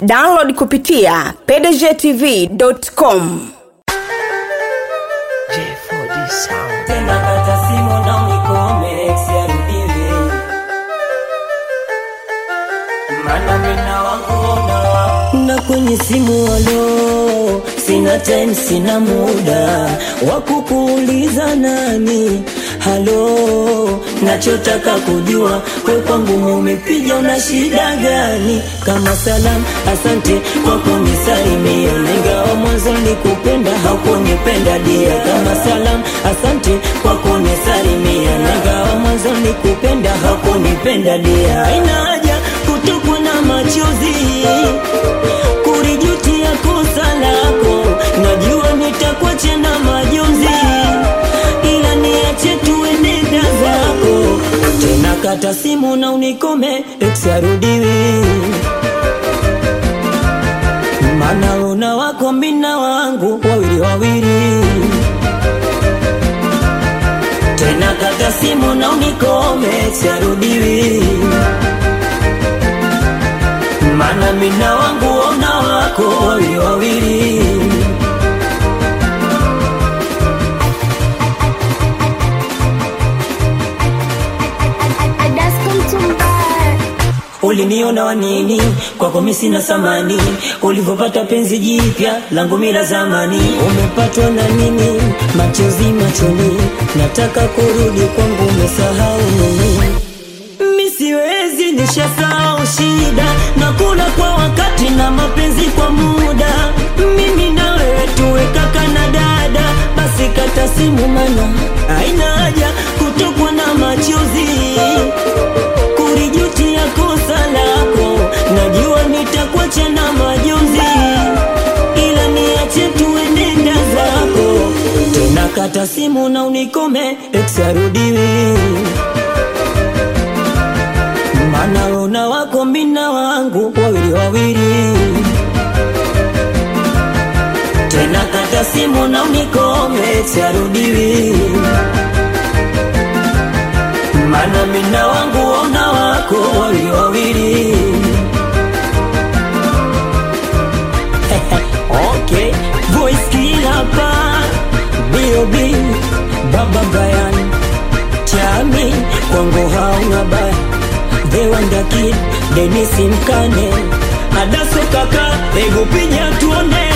download kupitia pdgtv.com J4D Sound. tena kata simu na unikome siarudiwi mana mina wanguona na kwenye simu alo sina time sina muda wa kukuuliza nani halo nachotaka kujua kwe kwangu umepiga una shida gani kama salam asante kwa kunisalimia ingawa mwanzo nikupenda hakunipenda dia kama salam asante kwa kunisalimia ingawa mwanzo nikupenda hakunipenda dia haina haja kutokwa na machozi kurijutia kosa lako najua nitakuacha na majonzi ila niache tuenenda zako tena kata simu na unikome ex arudiwi mana una wako mina wangu wawili wawili tena kata simu na unikome ex arudiwi mana mina wangu ona wako wawili wawili uliniona wanini kwako mi sina samani ulivyopata penzi jipya langu mila zamani umepatwa na nini machozi machoni nataka kurudi kwangu umesahau nini mi siwezi nishasahau shida na kula kwa wakati na mapenzi kwa muda mimi na wewe tuwe kaka na dada basi kata simu mana haina haja kutokwa na machozi kurijutia kosa lako najua nitakuacha na majonzi ila niache tuenenda zako tena kata simu na unikome ex arudiwi mana una wako mina wangu wawili wawili tena kata simu na unikome siarudiwi mana mina wangu ona wako wawili wawili okay voice kila pa bob baba brian chami kwangu hauna baya the wonder kid denisi mkane adaso kaka ego pinya tuone